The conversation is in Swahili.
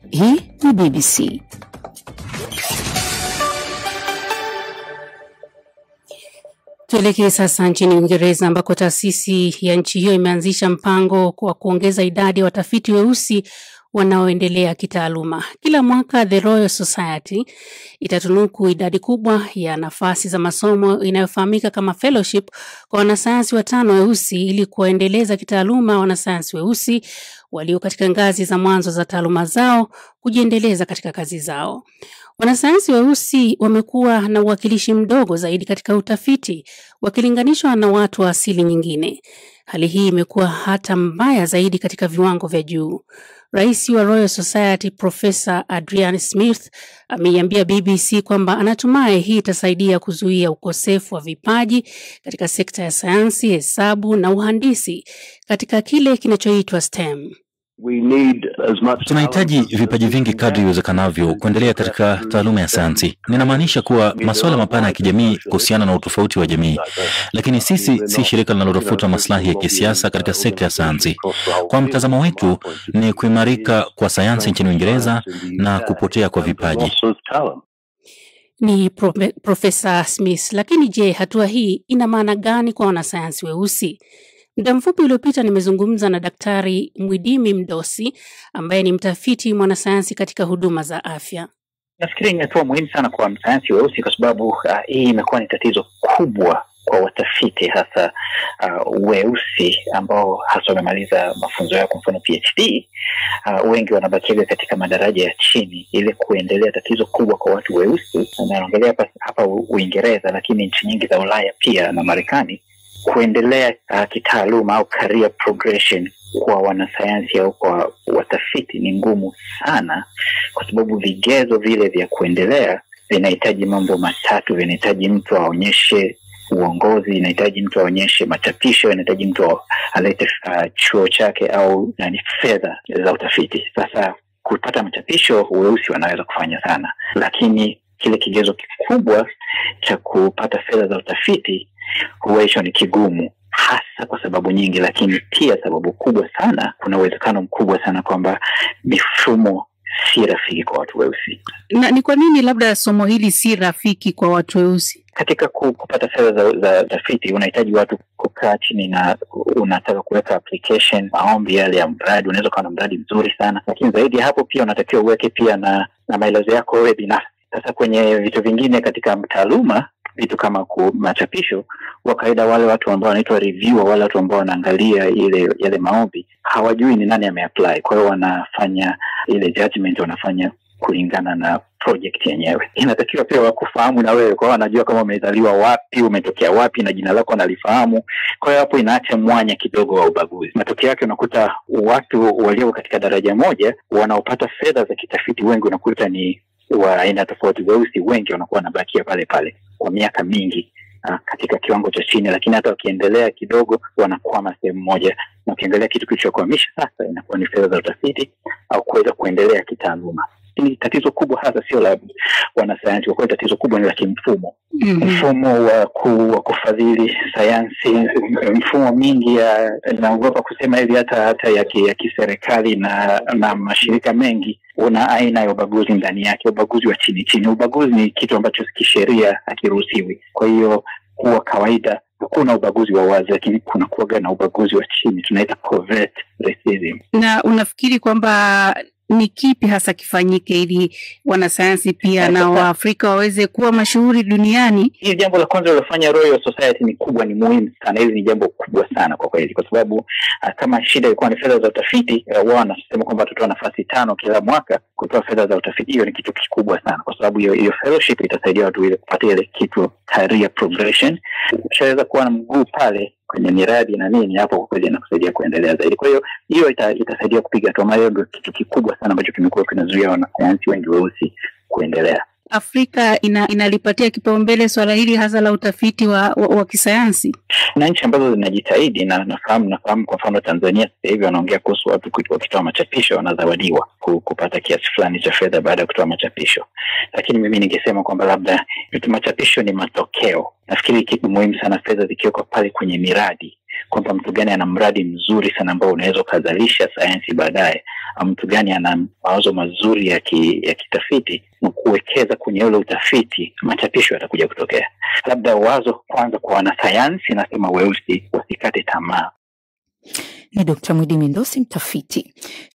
Hii ni BBC. Tuelekee sasa nchini Uingereza ambako taasisi ya nchi hiyo imeanzisha mpango wa kuongeza idadi ya watafiti weusi wanaoendelea kitaaluma. Kila mwaka The Royal Society itatunuku idadi kubwa ya nafasi za masomo inayofahamika kama fellowship kwa wanasayansi watano weusi ili kuwaendeleza kitaaluma wanasayansi weusi walio katika ngazi za mwanzo za taaluma zao kujiendeleza katika kazi zao. Wanasayansi weusi wamekuwa na uwakilishi mdogo zaidi katika utafiti wakilinganishwa na watu wa asili nyingine. Hali hii imekuwa hata mbaya zaidi katika viwango vya juu. Rais wa Royal Society Profesa Adrian Smith ameiambia BBC kwamba anatumai hii itasaidia kuzuia ukosefu wa vipaji katika sekta ya sayansi, hesabu na uhandisi katika kile kinachoitwa STEM. Tunahitaji vipaji vingi kadri iwezekanavyo kuendelea katika taaluma ya sayansi. Ninamaanisha kuwa masuala mapana ya kijamii kuhusiana na utofauti wa jamii, lakini sisi si shirika linalotafuta maslahi ya kisiasa katika sekta ya sayansi. Kwa mtazamo wetu ni kuimarika kwa sayansi nchini Uingereza na kupotea kwa vipaji. Ni profe, Profesa Smith. Lakini je, hatua hii ina maana gani kwa wanasayansi weusi? Muda mfupi uliopita nimezungumza na Daktari Mwidimi Mdosi ambaye ni mtafiti mwanasayansi katika huduma za afya. Nafikiri ni hatua muhimu sana kwa wanasayansi weusi kwa sababu uh, hii imekuwa ni tatizo kubwa kwa watafiti hasa uh, weusi ambao hasa wamemaliza mafunzo yao, kwa mfano PhD. Uh, wengi wanabakiga katika madaraja ya chini ili kuendelea. Tatizo kubwa kwa watu weusi, naongelea hapa, hapa Uingereza, lakini nchi nyingi za Ulaya pia na Marekani kuendelea uh, kitaaluma au career progression kwa wanasayansi au kwa watafiti ni ngumu sana, kwa sababu vigezo vile vya kuendelea vinahitaji mambo matatu. Vinahitaji mtu aonyeshe uongozi, inahitaji mtu aonyeshe machapisho, inahitaji mtu alete uh, chuo chake au nani, fedha za utafiti. Sasa kupata machapisho, weusi wanaweza kufanya sana, lakini kile kigezo kikubwa cha kupata fedha za utafiti huwa hicho ni kigumu, hasa kwa sababu nyingi, lakini pia sababu kubwa sana, kuna uwezekano mkubwa sana kwamba mifumo si rafiki kwa watu weusi. Na ni kwa nini labda somo hili si rafiki kwa watu weusi? Katika kupata fedha za, za tafiti unahitaji watu kukaa chini na unataka kuweka application, maombi yale ya mradi. Unaweza ukawa na mradi mzuri sana, lakini zaidi ya hapo pia unatakiwa uweke pia na, na maelezo yako wewe binafsi. Sasa kwenye vitu vingine katika taaluma vitu kama machapisho, kwa kawaida wale watu ambao wanaitwa reviewer, wale watu ambao wanaangalia ile yale maombi hawajui ni nani ameapply. Kwa hiyo wanafanya ile judgment, wanafanya kulingana na project yenyewe. Inatakiwa pia wakufahamu na wewe, kwa hiyo wanajua kama umezaliwa wapi, umetokea wapi na jina lako wanalifahamu. Kwa hiyo hapo inaacha mwanya kidogo wa ubaguzi. Matokeo yake unakuta watu walio katika daraja moja wanaopata fedha za kitafiti wengi unakuta ni wa aina tofauti. Weusi wengi wanakuwa wanabakia pale pale kwa miaka mingi uh, katika kiwango cha chini, lakini hata wakiendelea kidogo wanakwama sehemu moja, na ukiangalia kitu kilichokwamisha sasa inakuwa ni fedha za utafiti au kuweza kuendelea kitaaluma. Ni tatizo kubwa hasa sio la wanasayansi, kwa kweli tatizo kubwa ni la kimfumo. mm -hmm. Mfumo wa, ku, wa kufadhili sayansi, mfumo mingi ya naogopa kusema hivi hata hata ya, ya kiserikali na na mashirika mengi una aina ya ubaguzi ndani yake, ubaguzi wa chini chini. Ubaguzi ni kitu ambacho kisheria hakiruhusiwi. Kwa hiyo huwa kawaida hakuna ubaguzi wa wazi, lakini kuna kuwaga na ubaguzi wa chini, tunaita covert racism. Na unafikiri kwamba ni kipi hasa kifanyike ili wanasayansi pia na Waafrika waweze kuwa mashuhuri duniani? Hili jambo la kwanza lilofanya Royal Society ni kubwa, ni muhimu sana. Hili ni jambo kubwa sana kwa kweli, kwa sababu uh, kama shida ilikuwa ni fedha za utafiti uh, wao wanasema kwamba tutatoa nafasi tano kila mwaka kutoa fedha za utafiti. Hiyo ni kitu kikubwa sana, kwa sababu hiyo hiyo fellowship itasaidia watu ile kupata ile kitu career progression. Ushaweza kuwa na mguu pale kwenye miradi na nini, hapo kwa kweli inakusaidia kuendelea zaidi. Kwa hiyo hiyo ita, itasaidia kupiga hatua, maana ndio kitu kikubwa sana ambacho kimekuwa kinazuia wanasayansi wengi weusi kuendelea. Afrika ina, inalipatia kipaumbele swala hili hasa la utafiti wa, wa, wa kisayansi na nchi ambazo zinajitahidi na nafahamu nafahamu kwa mfano Tanzania sasa hivi wanaongea kuhusu watu wakitoa machapisho wanazawadiwa kupata kiasi fulani cha fedha baada ya kutoa machapisho, lakini mimi ningesema kwamba labda machapisho ni matokeo. Nafikiri kitu muhimu sana fedha zikiwekwa pale kwenye miradi kwamba mtu gani ana mradi mzuri sana ambao unaweza ukazalisha sayansi baadaye, mtu gani ana mawazo mazuri ya, ki, ya kitafiti ni kuwekeza kwenye ule utafiti, machapisho yatakuja kutokea. Labda wazo kwanza kwa wanasayansi, nasema weusi wasikate tamaa. Ni Dkt. Mwidi Mindosi, mtafiti.